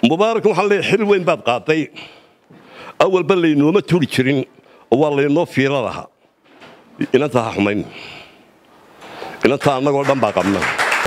mubaarak waxaan leeyahay xil weyn baad qaaday awalba laynooma turi jirin oo waa laynoo fiiro lahaa inanta ha xumayn inanta annagoo dhan baa qabna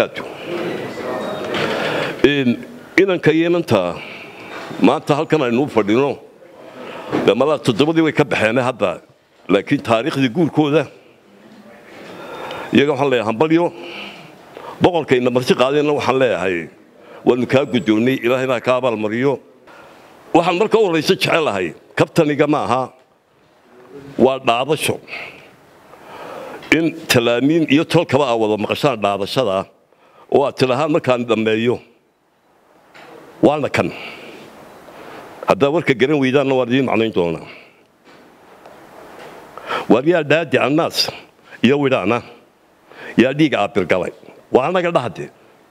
inanka iyo inanta maanta halkan aynuu fadhino de malaa toddobadii way ka baxeene hadda laakiin taariikhdii guurkooda iyaga waxaan leeyahay hambalyo boqorkayna marti qaadeenna waxaan leeyahay waanu kaa guddoonnay ilaahayna ka abaalmariyo waxaan marka u horraysa jecelahay kabtaniga ma aha waa dhaadasho in talaamiin iyo tolkaba aa wada maqashaan dhaadashada oo aad tilahaan markaan dhammeeyo waana kan haddaa warka garan weydaanna waan idiin macnayn doonaa waar yaa dhaadi annaas iyo widhaana yaa dhiiga aabirgalay waa annaga dhahde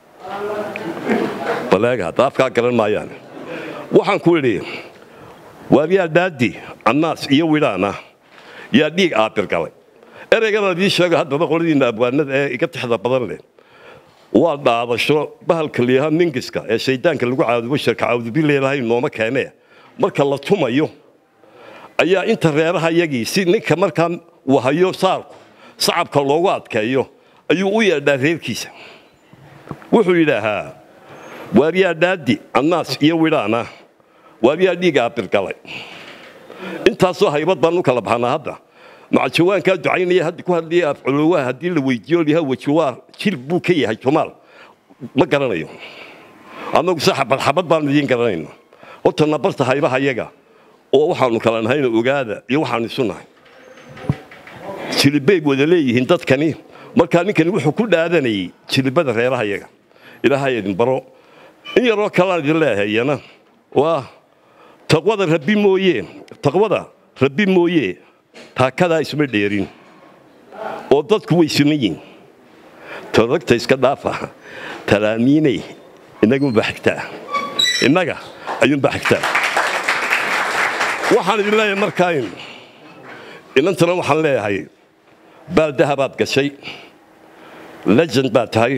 baleega hadda afkaa garan maayaan waxaan ku idhi waar yaa dhaadi annaas iyo widhaana yaa dhiig aabirgalay ereyganaan idiin sheego haddaba qoladiinna abwaanada ee iga tixda badan leh waa dhaadasho bahalka liyaha mingiska ee shaydaanka lagu caadubo sharka caadubileelahay nooma keenee marka la tumayo ayaa inta reeraha yagii si ninka markaa wahayo saarku sacabka loogu adkeeyo ayuu u yeedhaa reerkiisa wuxuu yidhaahaa waaryaa dhaadi annaas iyo widhaana waaryaa dhiiga abirgalay intaasoo haybad baan u kala baxnaa hadda macajawaankaa ducaynaya hadda ku hadlaya afculowaa haddii la weydiiyo liha wajiwaa jil buu ka yahay jumaal ma garanayo annagu se xabad xabad baan idiin garanayna horta nabarta haybaha yaga oo waxaanu kala nahayna ogaada iyo waxaanu isu nahay jilibay wada leeyihiin dadkani markaa ninkani wuxuu ku dhaadanayay jilibada reeraha yaga ilaahay idin baro in yaroo kalaan idin leeyahay iyana waa taqwada rabbi mooye taqwada rabbi mooye taakadaa isma dheerin oo dadku way suman yihin todagta iska dhaafa talaamiinay innagunbaa xigtaa innaga ayuunbaa xigtaa waxaan idin leeyahay markaa inantana waxaan leeyahay baaldaha baad gashay legend baad tahay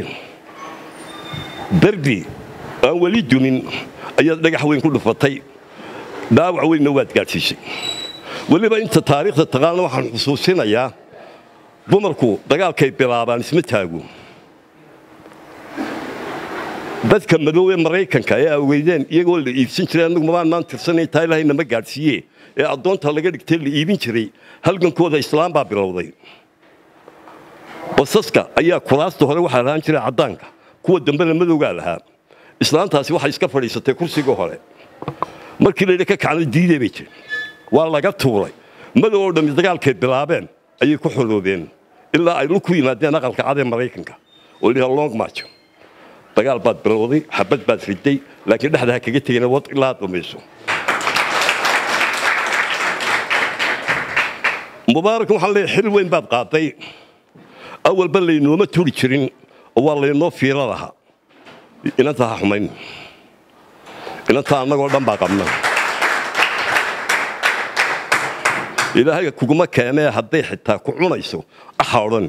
derbi aan weli dumin ayaad dhagax weyn ku dhufatay dhaawac weynna waad gaadhsiisay weliba inta taariikhda taqaana waxaan xusuusinayaa dumarku dagaalkay bilaabaan isma taago dadka madow ee maraykanka ee aweydeen iyagoo la iibsan jiray annagu mabaanaan tirsanay taa ilaahay nama gaadhsiiye ee addoonta laga dhigtay la iibin jiray halgankooda islaam baa bilowday basaska ayaa kuraasta hore waxaa lahaan jiray caddaanka kuwa dambena madowgaa lahaa islaantaasi waxay iska fadhiisatay kursiga hore markii laydha ka kacna diidee bay jiri waa laga tuuray madow oo dhammi dagaalkay bilaabeen ayay ku xoloobeen ilaa ay lu ku yimaadeen aqalka cad ee maraykanka oo liha long march dagaal baad bilowday xabad baad riday laakiin dhexda ha kaga tegina wad ilaa aad dhamayso mubaarak waxaan leeyahay xil weyn baad qaaday awalba laynooma turi jirin oo waa laynoo fiiro lahaa inanta ha xumayn inanta annagoo dhan baa qabna ilaahay kuguma keenee hadday xitaa ku cunayso axa odhan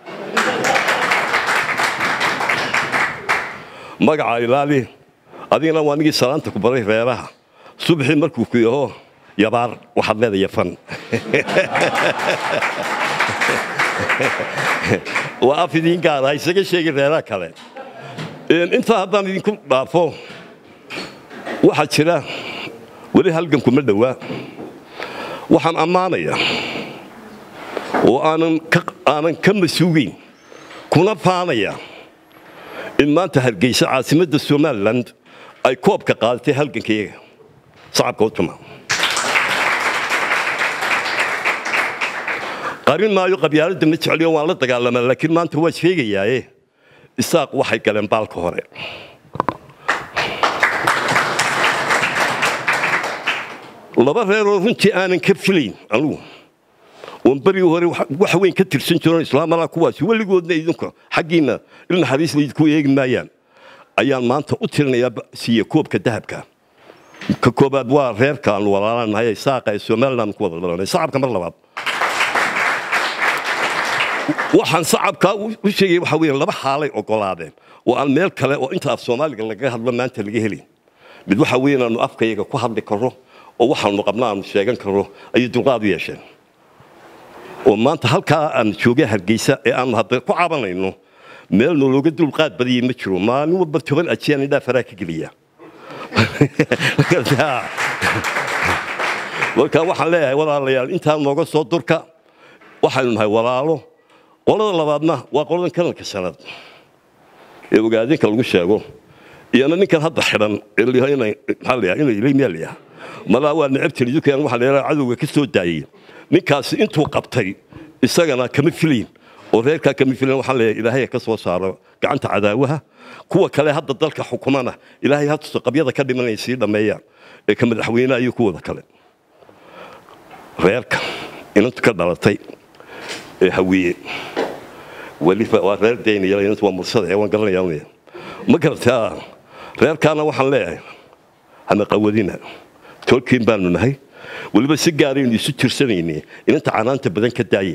magaca ilaali adigana waa nigii salaanta ku baray reeraha subaxii markuu ku yaho yabaar waxaad leedahay yafan waa af idiin gaara isaga sheegi reeraha kale intaa haddaan idinku dhaafo waxaa jira weli halgankuma dhowaa waxaan ammaanayaa oo aanan ka masuugeyn kuna faanaya in maanta hargeysa caasimadda somalilan ay koobka qaadatay halgankayaga sacabka u tuma qarin maayo qabyaaladda ma jecliyo waan la dagaalamaa laakiin maanta waa sheegayaaye isaaq waxay galeen baalka hore laba reeroo runtii aanan ka filayn anugu oon berigii hore wax weyn ka tirsan jiroon islaamalaa kuwaasi weligoodna idinku xaggiinna il naxariis laydinku eegi maayaan ayaan maanta u tirinayaa siiye koobka dahabka ka koobaad waa reerka aanu walaalanahay saaqa ee somaliland ku wada dhalanay sacabka mar labaad waxaan sacabkaa u sheegay waxa weeye laba xaalay ogolaadeen oo aan meel kale oo inta af soomaaliga lagaga hadlo maanta laga helin mid waxa weeye inaanu afkayaga ku hadli karro oo waxaanu qabna aanu sheegan karro ayay dulqaad u yeesheen oo maanta halkaa aan joogay hargeysa ee aanu hadda ku cabanayno meel nologa dulqaad badiyay ma jiro maalin walba toban ajiyaan indhaa faraa ka geliya marka waxaan leeyahay walaalayaal intaa nooga soo durka waxaynu nahay walaalo qolada labaadna waa qoladan kalanka shanaad ee ogaadinka lagu sheego iyana ninkan hadda xidhan maxaa malaa waa necabtiri dukan waxaa leeyahay cadowga ka soo daayay ninkaasi intuu qabtay isagana kama filayn oo reerkaa kama filayn waxaan leeyahay ilaahay ka soo saaro gacanta cadaawaha kuwa kale hadda dalka xukumana ilaahay hatuso qabyada ka dhimanaya sii dhammeeyaan ee ka madaxweynaha iyo kuwada kale reerka inantu ka dhalatay ee hawiye weliba waa reer daynaya inantu waa mursada ee waan garanaya ma garataa reerkaana waxaan leeyahay hana qawadina tolkiin baanu nahay weliba si gaaraynu isu tirsanayne inanta canaanta badan ka daaya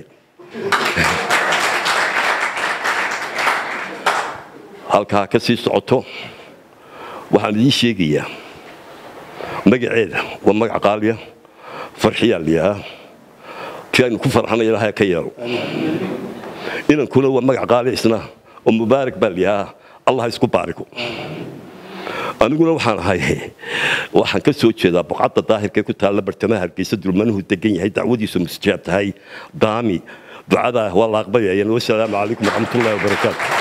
halkaa ka sii socoto waxaan idiin sheegayaa magaceeda waa magac qaaliya farxiyaa liyahaa ti aynu ku farxanay ilahay ka yeelo inankuna waa magac qaali isna oo mubaarak baa liyahaa allah isku baariku aniguna waxaan ahay waxaan ka soo jeedaa boqadda daahirka ku taalla bartamaha hargeysa dulmanuhu degan yahay dacwadiisu musjaab tahay daami ducadaa waa la aqbalayeen wasalaamu calaykum waraxmatullahi wabarakaatu